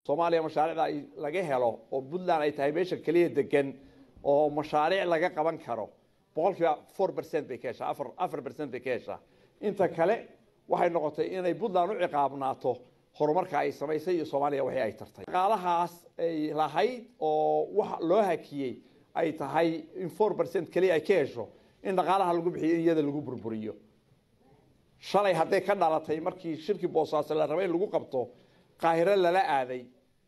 soomaaliya mashaariicda ay laga helo oo puntland ay tahay meesha keliya degan oo mashaariic laga qaban karo boqolkiiba four percent bay ka heshaa afar afar percent bay ka heshaa inta kale waxay noqotay inay puntland u ciqaabnaato horumarka ay samaysay iyo soomaaliya waxii ay tartay dhaqaalahaas ay lahayd oo wax loo hakiyey ay tahay in four percent keliya ay ka hesho in dhaqaalaha lagu bixiyo in iyada lagu burburiyo shalay hadday ka dhalatay markii shirkii boosaaso la rabay in lagu qabto qaahiro lala aaday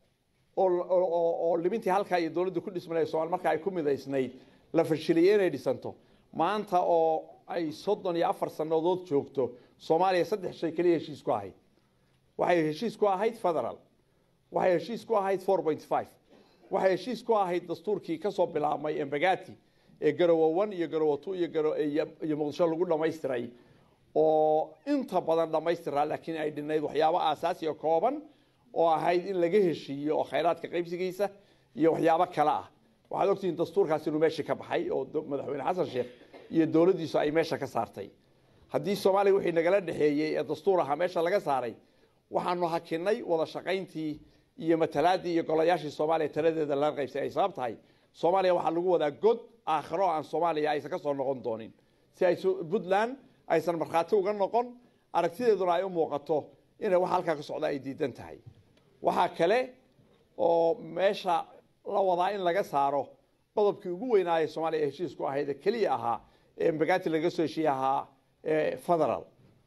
oo libintii halkaa iyo dowladda ku dhismanay somalia marka ay ku midaysnayd la fashiliyey inay dhisanto maanta oo ay soddon iyo afar sannadood joogto soomaaliya saddex shay keliya heshiis ku ahayd waxay heshiis ku ahayd federal waxay heshiis ku ahayd four point five waxay heshiis ku ahayd dastuurkii kasoo bilaabmay embagati ee garowo one iyo garowo two iyo muqdisho lagu dhamaystiray oo inta badan dhamaystiraa laakiin ay dhinayd waxyaabo aasaasiya kooban oo ahayd in laga heshiiyo oo khayraadka qaybsigiisa iyo waxyaabo kale ah waxaad ogtihiin dastuurkaas inuu meeshii ka baxay oo madaxweyne xasan sheekh iyo dowladdiisu ay meesha ka saartay haddii soomaaliya wixii nagala dhexeeyey ee dastuur ahaa meesha laga saaray waxaanu hakinay wada shaqayntii iyo matalaadii iyo golayaashii soomaaliya taladeeda laga qaybsay ay sabab tahay soomaaliya waxaa lagu wadaa god aakhiro aan soomaaliya aysan ka soo noqon doonin si ay puntland aysan markhaati uga noqon aragtideeduna ay u muuqato inay wax halkaa ka socda ay diidan tahay waxaa kale oo meesha la wadaa in laga saaro qodobkii ugu weynaaya soomaaliya ee heshiisku ahayd ee keliya ahaa ee mbagati laga soo heshiiye ahaa federal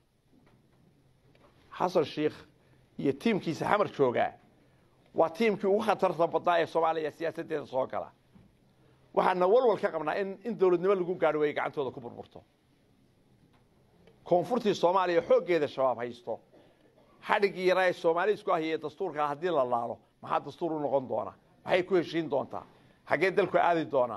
xasan sheikh iyo tiimkiisa xamar joogaa waa tiimkii ugu khatarta badnaa ee soomaaliya siyaasaddeeda soo gala waxaana walwal ka qabnaa in in dowladnimo lagu gaadho way gacantooda ku burburto koonfurtii soomaaliya xooggeeda shabaab haysto xadhiggii yaraa ee soomaali isku ahiyey dastuurkaa haddii la laalo maxaa dastuur u noqon doona maxay ku heshiin doontaa xaggee dalku aadi doonaa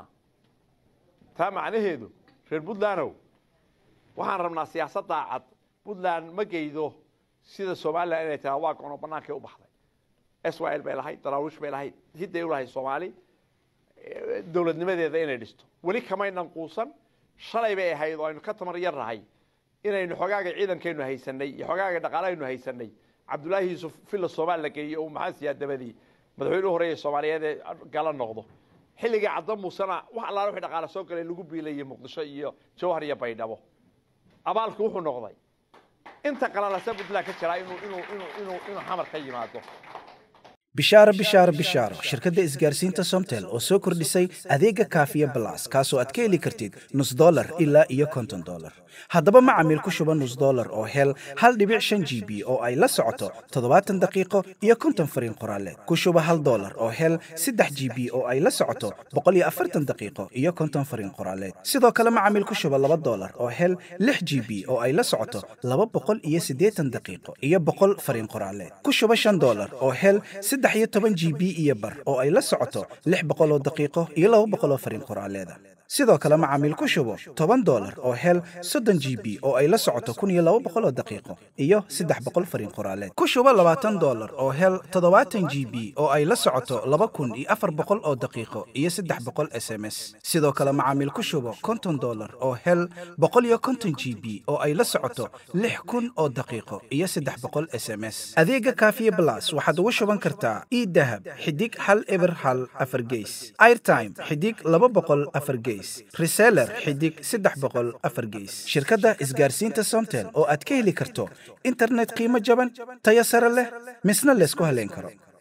taa macnaheedu reer puntlandow waxaan rabnaa siyaasad daacad puntland ma geydo sida somalilan inay tahay waa gono bannaankay u baxday swl bay lahayd daraawish bay lahayd hidday u lahayd soomaali dowladnimadeeda inay dhisto weli kamaynan quusan shalay bay ahayd oo aynu ka tamar yar nahay inaynu xogaaga ciidankaynu haysanay iyo xogaaga dhaqaalahaynu haysanay cabdullaahi yuusuf villa soomaali la geeyey oo maxamed siyaad dabadii madaxweyne u horeeya soomaaliyeed ee gala noqdo xilligii cadda muusena wax allaala wixii dhaqaale soo galay lagu biilayay muqdisho iyo jawhar iyo baydhabo abaalku wuxuu noqday inta qalalasa puntland ka jiraa inuu inuu inuu inuu inuu xamar ka yimaado bishaaro bishaaro bishaaro shirkadda isgaarsiinta somtel oo soo kordhisay adeega kaafiya balas kaasoo aad ka heli kartid nus dolar ilaa iyo konton dolar haddaba macamiil ku shuba nus dolar oo hel hal dhibic shan g b oo ay la socoto toddobaatan daqiiqo iyo konton fariin qoraaleed ku shuba hal dolar oo hel saddex g b oo ay la socoto boqol iyo afartan daqiiqo iyo konton fariin qoraaleed sidoo kale macamiil ku shuba laba dolar oo hel lix g b oo ay la socoto laba boqol iyo siddeetan daqiiqo iyo boqol fariin qoraaleed ku shuba shan dolar oo hel saddex iyo toban g b iyo bar oo ay la socoto lix boqol oo daqiiqo iyo laba boqol oo fariin qoraaleeda sidoo kale macaamiil ku shubo toban dolar oo hel soddon g b oo ay la socoto kun iyo laba boqol oo daqiiqo iyo saddex boqol fariin qoraaleed ku shubo labaatan dolar oo hel toddobaatan g b oo ay la socoto laba kun iyo afar boqol oo daqiiqo iyo saddex boqol s m s sidoo kale macaamiil ku shubo konton dolar oo hel boqol iyo konton g b oo ay la socoto lix kun oo daqiiqo iyo saddex boqol s m s adeega kaafiye blas waxaad ugu shuban kartaa idahab xidig hal eber hal afar geys airtime xidig laba boqol afar geys reseller xidig saddex boqol afar geys shirkadda isgaarsiinta somtel oo aad ka heli karto internet qiimo jaban tayo sare leh misna laysku haleyn karo